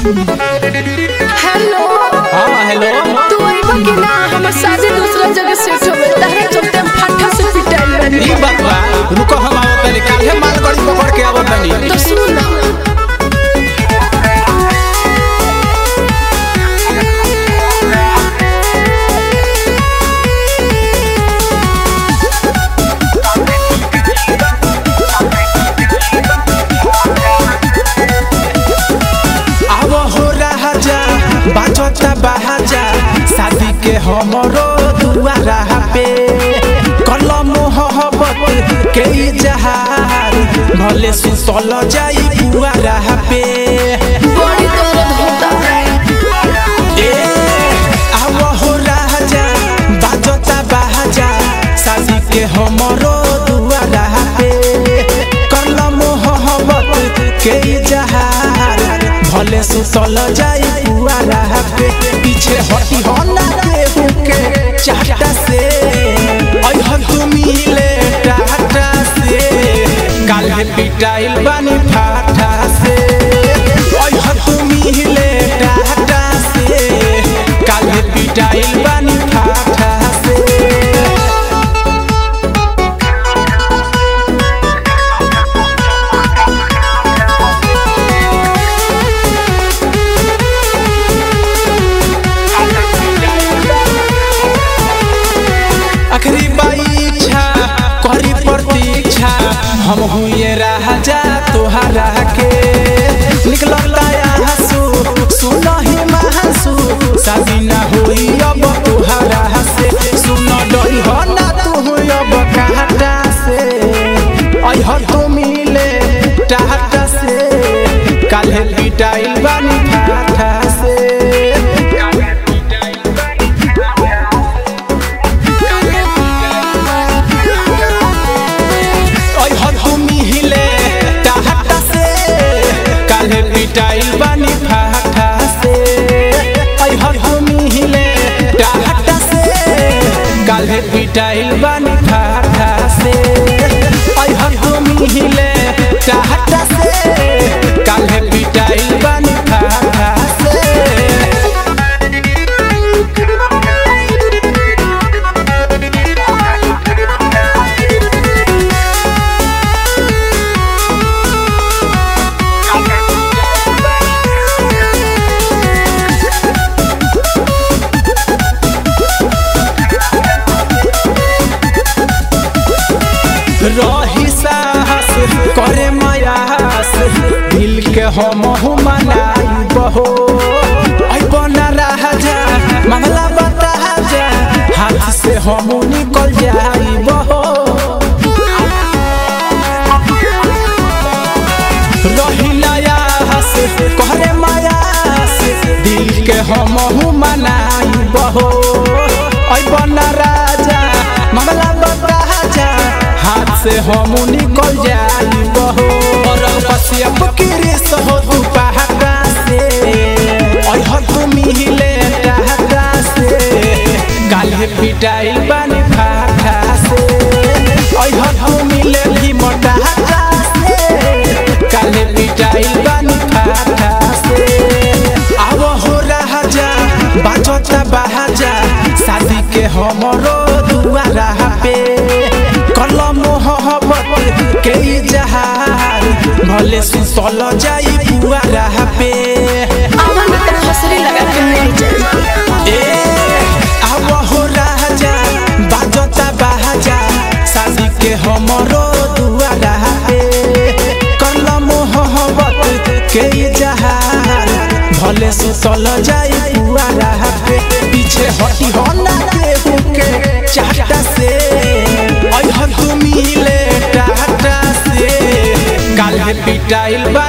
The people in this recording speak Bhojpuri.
हेलो हाँ हेलो तू अइबा कि ना हमर शादी दूसरा जगह सेट हो गइल तारे चलते हम फट्टा से पिटाइल बानी ई बात बा रुको हम आवत तनी काल्हे मालगाड़ी पकड़ के आवत तनी तो सुन ना आव हो राजा बाजता बाजा शादी के हमरो दुआरा पे कलम मोहब्बत के जहार भले सुतल जाई दुआरा पे बड़ी दर्द होता ए आव हो राजा बाजता बाजा शादी के हमरो दुआरा पे कलम मोहब्बत के जहार भले सुतल जाई पुआरा पे पीछे हटी हो ना केहू के चाहता से अइहन तू मिले टाटा से काल्हे पिटाइल बानी फाटा से अइहन तू मिले टाटा से काल्हे पिटाइल बानी फाटा से आखिरी बाई इच्छा करी प्रतीक्षा हम हुए राजा तोहरा के निकलता हंसू सुन ही महसू शादी ना होई अब तोहरा से सुन डरी हो ना तू अब कहता से अइह तो मिले टाटा से काल्हे पिटाइल बानी फाटा से ओइ हथुमी हिले टाहटा से काल्हे पिटाइल बानी फाटा से ओइ हथुमी हिले टाहटा से काल्हे पिटाइल बानी फाटा से ओइ हथुमी हिले टाहटा से काल्हे पिटाइल बानी फाटा से रही साहस करे मयास दिल के हम मनाई बहो बना राजा मामला बता जा हाथ से हम निकल जाई बहो रही नयास करे मयास दिल के हम मनाई बहो बना राजा मामला बता जा हाथ से हम निकल जाई बहो और पसियप किरिस हो तू पहाड़ा से अइह तू मिले टाटा से काल्हे पिटाइल बानी फाटा से अइह तू मिले भी मोटाटा से काल्हे पिटाइल बानी फाटा से आव हो राजा बाजता बाजा शादी के हमरो दुआरा पे कलम मोहब्बत के जहार भले सुतल जाई पुआरा पे आवन में तेरा हसरी लगा के नहीं जाए ए आव हो राजा बाजता बाजा शादी के हमरो दुआरा पे कलम मोहब्बत के जहार भले सुतल जाई पुआरा पे पीछे हटी हो ना केहू के चाहता से अइहन तू मिले टाटा से काल्हे पिटाइल बा